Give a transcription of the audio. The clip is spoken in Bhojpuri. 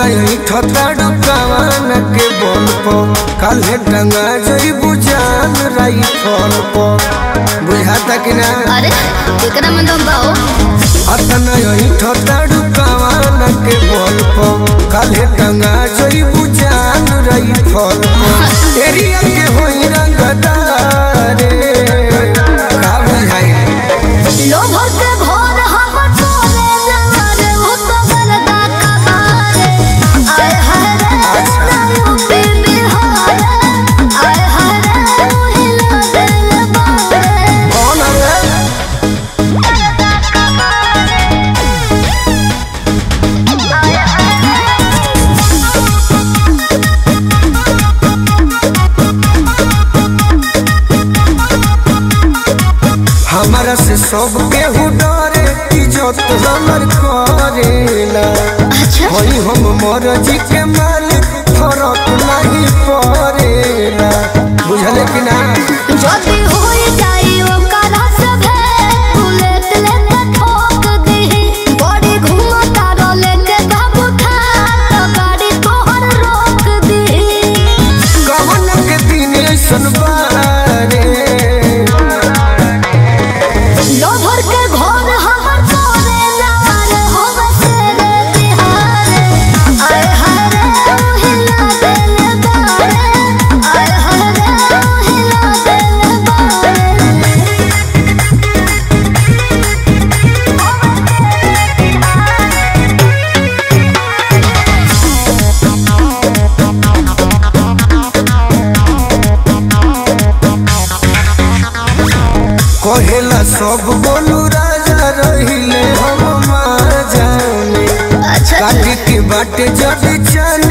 नहीं ठताड़ू कवान के बल पो काल्हे टंगा जई बुझान राई फल पो बुझाता कि ना अरे एकरा में दम बाओ अतना नहीं ठताड़ू कवान के बल पो काल्हे टंगा जई बुझान राई फल पो एरिया के होई रंगदारे का बुझाई लोभ के भोर हम तोरे नवारे हो तो बरदा का बारे आय हाय रे ना यूपी बिहार आय हाय रे हिला दिल बारे कौन है बरदा का बारे आय हाय हमारा से सब केहू डरे इज्जत हमर करेला अच्छा होई हम मरजी के मालिक फरक नहीं पड़ेला बुझले कि ना जदी होई जाई ओकरा सभे बुलेट लेके ठोक दीही बड़ी घूमता रोले के दब खा तो गाड़ी तोहर रोक दीही कवन के दिन ऐसन बारे लोभर के घर हमर तोरे नार होवे तेरे बिहारे आय हाय रे हिला दिल बारे आय हाय रे हिला दिल बारे कहेला सब बोलू राजा रहिले हम मार जाने अच्छा काटी के बाटे जब चल